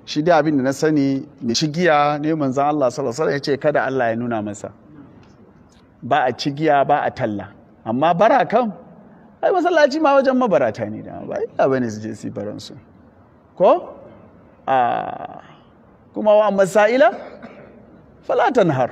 shi dai abin da na sani mai cigiya ne manzan Allah sallallahu alaihi ya ce kada Allah ya nuna masa ba a cigiya ba a talla amma bara kan ai masallaci ma wajen mabarata ne da ba illa bane su je su baran su ko a kuma wa masaila fala tanhar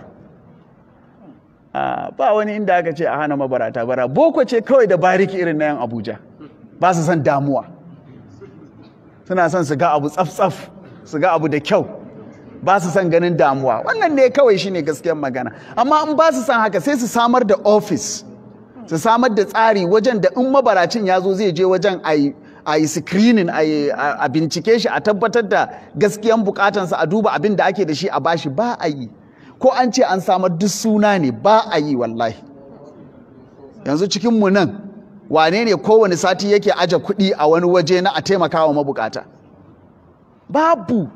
a ba wani inda aka ce a hana mabarata bara boko ce kawai da bariki irin na yan Abuja ba su son damuwa suna son su ga abu tsaf-tsaf su ga abu da kyau ba su son ganin damuwa wannan ne kawai shine gaskiyar magana amma in ba su son haka sai su samar da ofis su samar da tsari wajen da in mabaracin ya zo zai je wajen a yi screening a bincike shi a tabbatar da gaskiyan bukatansa a duba abin da ake da shi a bashi ba a yi ko an ce an samar duk suna ne ba a yi wallahi yanzu cikinmu nan wane ne kowane sati yake aje kuɗi a wani waje na a taimaka wa mabukata babu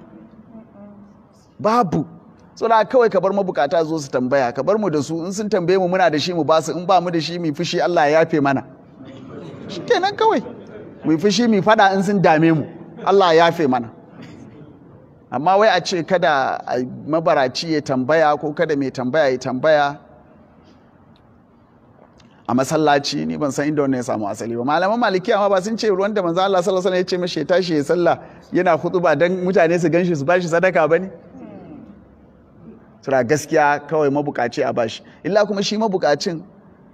babu so da kawai ka bar mabukata zo su tambaya ka bar mu da su in sun tambaye mu muna da shi mu basu in ba mu da shi mu fushi Allah ya yafe mana shikenan kawai mu fushi mu fada in sun dame mu Allah ya yafe mana amma wai a ce kada mabaraci ya tambaya ko kada mai tambaya ya tambaya a masallaci ni ban san inda wannan ya samu asali ba malaman malikiya ma ba sun ce ruwan da manzo Allah sallallahu alaihi wasallam ya ce mashi ya tashi ya sallah yana ba dan mutane su ganshi su bashi sadaka bane sura gaskiya kawai mabukaci a bashi illa kuma shi mabukacin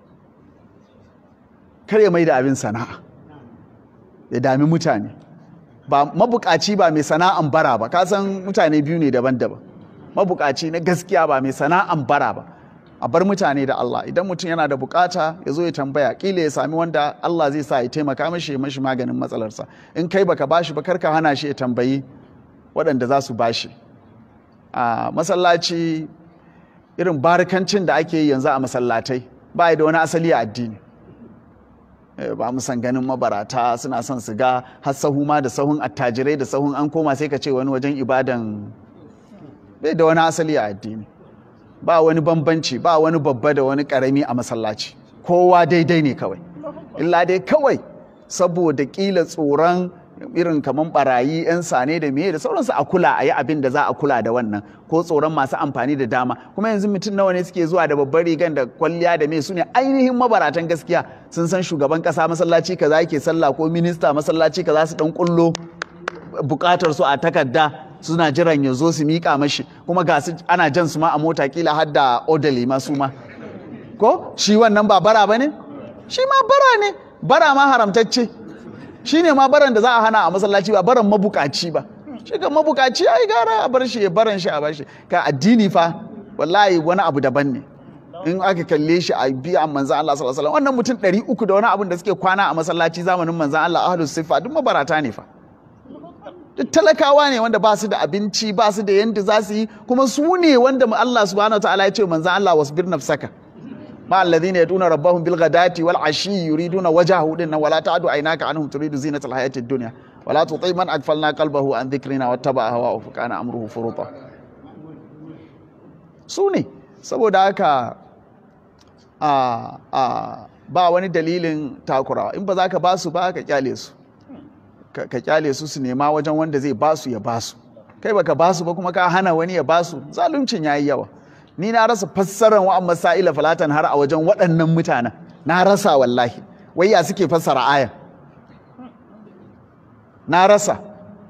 kar ya mai da abin sana'a ya dami mutane ba mabukaci ba mai sana'an bara ba ka san mutane biyu ne daban-daban mabukaci na gaskiya ba mai sana'an bara ba a bar mutane da Allah idan mutum yana da bukata ya zo ya tambaya kila ya sami wanda Allah zai sa ya taimaka mashi ya mashi maganin matsalarsa in kai baka bashi ba karka hana shi ya tambayi waɗanda za su bashi a masallaci irin barikancin da ake yi yanzu a masallatai ba da wani asali a addini ba mu san ganin mabarata suna son su ga har sahu ma da sahun attajirai da sahun an koma sai ka ce wani wajen ibadan bai da wani asali a addini ba wani bambanci ba wani babba da wani karami a masallaci kowa daidai ne kawai illa dai kawai saboda kila tsoron irin kamar barayi 'yan sane da meye da sauransu a kula a yi abin da za a kula da wannan ko tsoron masu amfani da dama kuma yanzu mutum nawa ne suke zuwa da babbar rigan da kwalliya da me su ne ainihin mabaratan gaskiya sun san shugaban kasa masallaci kaza yake sallah ko minista masallaci kaza su dan kullo bukatar su a takarda suna jiran ya zo su miƙa mashi kuma ga su ana jan su ma a mota kila har da odali ma su ma ko shi wannan ba bara ba ne shi ma bara ne bara ma haramtacce shi ne ma baran da za a hana a masallaci ba baran mabukaci ba shi ga mabukaci ai gara a bar shi ya baran shi a bar shi ka addini fa wallahi wani abu daban ne in aka kalle shi a biya manzan Allah sallallahu alaihi wasallam wannan mutum 300 da wani abin da suke kwana a masallaci zamanin manzan Allah ahlus sifa duk mabarata ne fa duk talakawa ne wanda ba su da abinci ba su da yanda za su yi kuma su ne wanda Allah subhanahu wataala ya ce manzan Allah wasbir nafsaka ma alladhina yaduna rabbahum bil ghadati wal ashi yuriduna wajhahu din wala ta'du aynaka anhum turidu zinatal hayatid dunya wala tuti man aghfalna qalbahu an dhikrina wattaba hawa fa kana amruhu furuta su ne saboda haka a a ba wani dalilin takurawa in ba za ka ba su ba ka kyale su ka kyale su su nema wajen wanda zai ba su ya ba su kai baka ba su ba kuma ka hana wani ya ba su zaluncin yayi yawa ni na rasa fassarar wa'an masa'ila falatan har a wajen waɗannan mutanen na rasa wallahi wai ya suke fassara ayan na rasa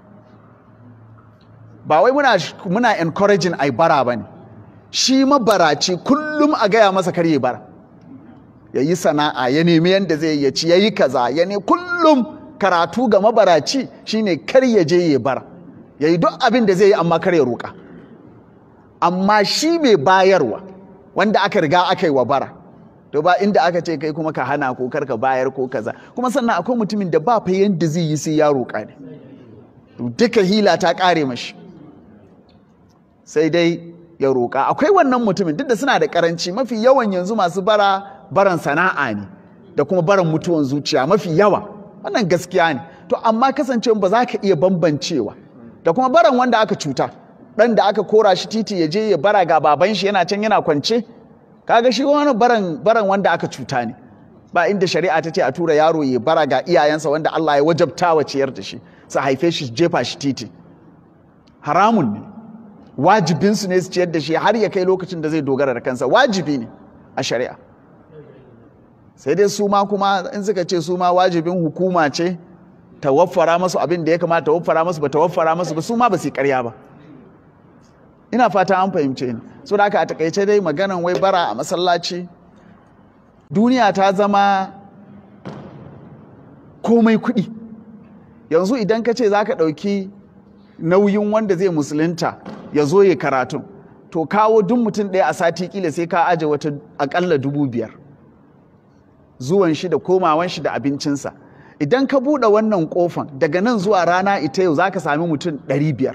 ba wai muna muna encouraging ai bara bane shi mabaraci kullum a gaya masa kar ya bara ya yi sana'a ya nemi yadda zai ya ci ya yi kaza ya ne kullum karatu ga mabaraci shine kar ya je ya bara ya yi duk abin da zai yi amma kar ya roƙa amma shi mai bayarwa wanda aka riga aka yi wa bara to ba inda aka ce kai kuma ka hana ko kar ka bayar ko kaza kuma sannan akwai mutumin da ba fa yanda zai yi sai ya roƙa ne duka hila ta ƙare mashi sai dai ya roƙa akwai wannan mutumin duk da suna da karanci mafi yawan yanzu masu bara baran sana'a ne da kuma baran mutuwan zuciya mafi yawa wannan gaskiya ne to amma kasancewa ba za ka iya bambancewa da kuma baran wanda aka cuta dan da aka kora shi titi ya je ya bara ga baban shi yana can yana kwance kaga shi wani baran baran wanda aka cuta ne ba inda shari'a ta ce a tura yaro ya bara ga iyayensa wanda Allah ya wajabta wa ciyar da shi su haife shi jefa shi titi haramun ne wajibinsu ne su ciyar da shi har ya kai lokacin da zai dogara da kansa wajibi ne a shari'a sai dai su ma kuma in suka ce su ma wajibin hukuma ce ta waffara masu abin da ya kamata ta waffara masu ba ta waffara masu ba su ma ba su karya ba ina fata an fahimce ni so da aka a takaice dai maganan wai bara a masallaci duniya ta zama komai kuɗi yanzu idan ka ce za ka ɗauki nauyin wanda zai musulunta ya zo ya karatun to kawo duk mutum ɗaya a sati kila sai ka aje wata aƙalla dubu biyar zuwan shi da komawan shi da abincinsa idan ka buɗe wannan ƙofan daga nan zuwa rana ita yau za ka sami mutum ɗari biyar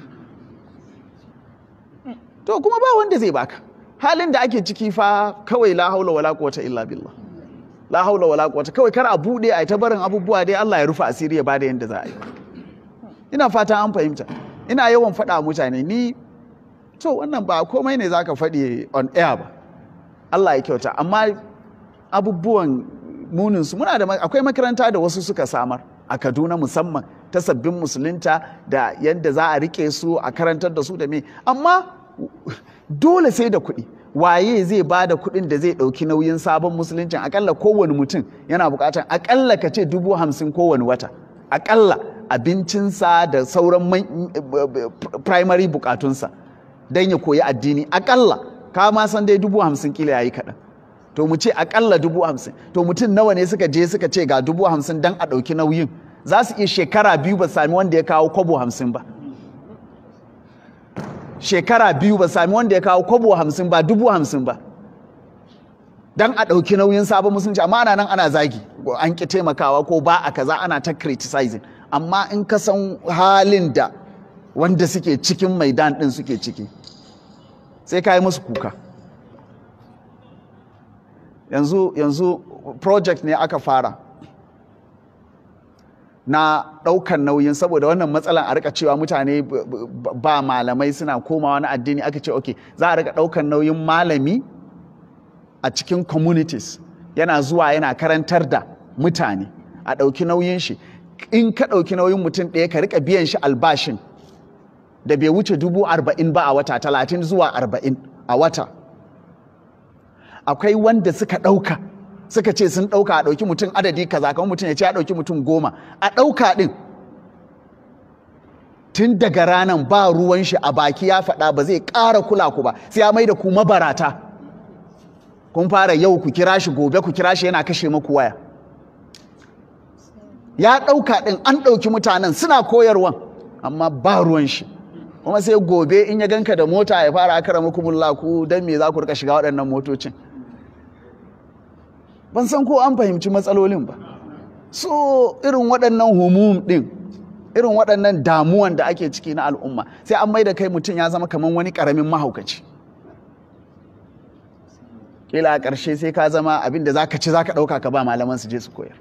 to kuma ba wanda zai baka halin da ake ciki fa kawai la haula wala quwwata illa billah la haula wala quwwata kawai kar a bude a ta barin abubuwa dai Allah ya rufe asiri ya bada yanda za a yi ina fata an fahimta ina yawan faɗa mutane ni to wannan ba komai ne zaka faɗi on air ba Allah ya kyauta amma abubuwan munin su muna da akwai makaranta da wasu suka samar a Kaduna musamman ta sabbin musulunta da yadda za a rike su a karantar da su da me amma dole sai da kuɗi waye zai ba da kuɗin da zai ɗauki nauyin sabon musuluncin akalla kowane mutum yana buƙatar akalla ka ce dubu hamsin kowane wata akalla abincinsa da sauran primary bukatunsa don ya koyi addini akalla ka ma san dai dubu hamsin kila yayi kaɗan to mu ce akalla dubu hamsin to mutum nawa ne suka je suka ce ga dubu hamsin don a ɗauki nauyin za su iya shekara biyu ba sami wanda ya kawo kwabo hamsin ba shekara biyu ba sami wanda ya kawo kwabo hamsin ba dubu hamsin ba don a ɗauki nauyin sabon musulunci amma ana nan ana zagi an ƙi taimakawa ko ba a kaza ana ta criticizing amma in ka san halin da wanda suke cikin maidan ɗin suke ciki sai ka yi musu kuka yanzu yanzu project ne aka fara na ɗaukan nauyin saboda wannan matsalan a rika cewa mutane ba malamai suna komawa na addini aka ce ok za a rika ɗaukan nauyin malami a cikin communities yana zuwa yana karantar da mutane a ɗauki nauyin shi in ka ɗauki nauyin mutum ɗaya ka rika biyan shi albashin da bai wuce dubu arba'in ba a wata talatin zuwa arba'in a wata akwai wanda suka ɗauka suka ce sun ɗauka a ɗauki mutum adadi kaza kamar mutum ya ce a ɗauki mutum goma a ɗauka ɗin tun daga ranar ba ruwan shi a baki ya faɗa ba zai ƙara kula ku ba sai ya mai da ku mabarata kun fara yau ku kira shi gobe ku kira shi yana kashe maku waya ya ɗauka ɗin an ɗauki mutanen suna koyarwan amma ba ruwan shi kuma sai gobe in ya ganka da mota ya fara akara muku ku don me za ku rika shiga waɗannan motocin ban san ko an fahimci matsalolin ba so irin waɗannan humum ɗin irin waɗannan damuwan da ake ciki na al'umma sai an mai da kai mutum ya zama kamar wani ƙaramin mahaukaci kila a ƙarshe sai ka zama abin da za ka ci za ka ɗauka ka ba malaman su je su koyar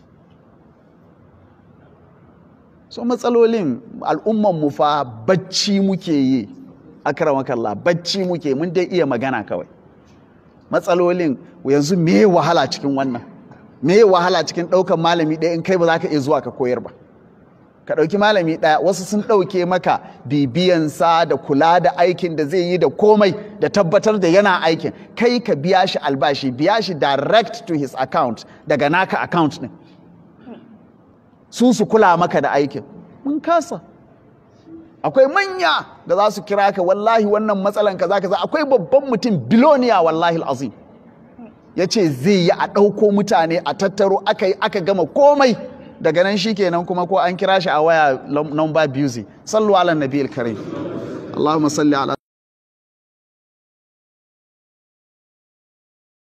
so matsalolin al'umman mu fa bacci muke yi akramakallah bacci muke mun dai iya magana kawai matsalolin yanzu me wahala cikin wannan me wahala cikin ɗaukan malami ɗaya in kai ba za ka iya zuwa ka koyar ba ka ɗauki malami ɗaya wasu sun ɗauke maka bibiyansa da kula da aikin da zai yi da komai da tabbatar da yana aikin kai ka biya shi albashi biya shi direct to his account daga naka account ɗin su su kula maka da aikin mun kasa akwai manya da za su kira ka wallahi wannan matsalan kaza kaza akwai babban mutum biloniya wallahi azim ya ce zai yi a ɗauko mutane a tattaro aka yi aka gama komai daga nan shi kenan kuma ko an kira shi a waya number busy sallu ala nabiyil karim Allahumma salli ala